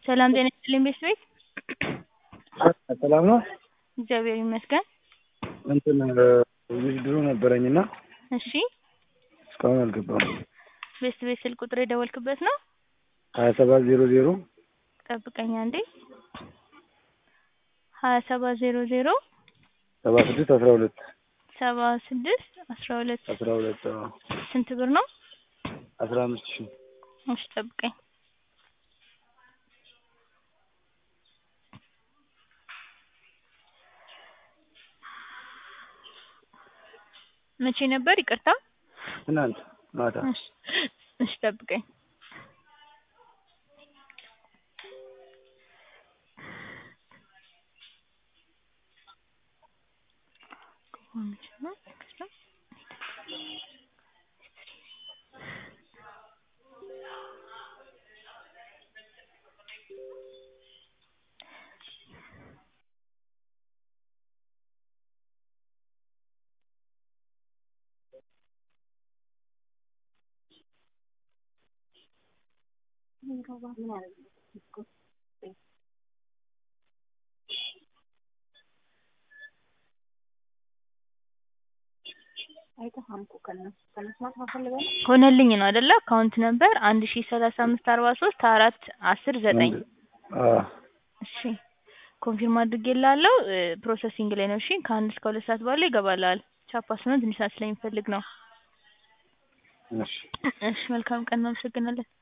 ሰላም ጤና ይስጥልኝ ቤተሰቤት ሰላም ነው። እግዚአብሔር ይመስገን። እንትን ውድድሩ ነበረኝና እሺ እስካሁን አልገባም። ቤተሰቤት ስልክ ቁጥር የደወልክበት ነው? ሀያ ሰባት ዜሮ ዜሮ ጠብቀኝ አንዴ። ሀያ ሰባት ዜሮ ዜሮ ሰባ ስድስት አስራ ሁለት ሰባ ስድስት አስራ ሁለት አስራ ሁለት ስንት ብር ነው? አስራ አምስት ሺህ እሺ ጠብቀኝ። መቼ ነበር? ይቅርታ ትናንት ማታ እሺ እሺ ጠብቀኝ። ሆነልኝ ነው አይደለ? አካውንት ነበር አንድ ሺ ሰላሳ አምስት አርባ ሶስት አራት አስር ዘጠኝ አዎ እሺ ኮንፊርም አድርጌልሃለሁ። ፕሮሰሲንግ ላይ ነው። እሺ ከአንድ እስከ ሁለት ሰዓት ባለው ይገባልሃል። ቻፓ ስለሆነ ትንሽ ሰዓት ስለሚፈልግ ነው። እሺ እሺ መልካም ቀን። እናመሰግናለን።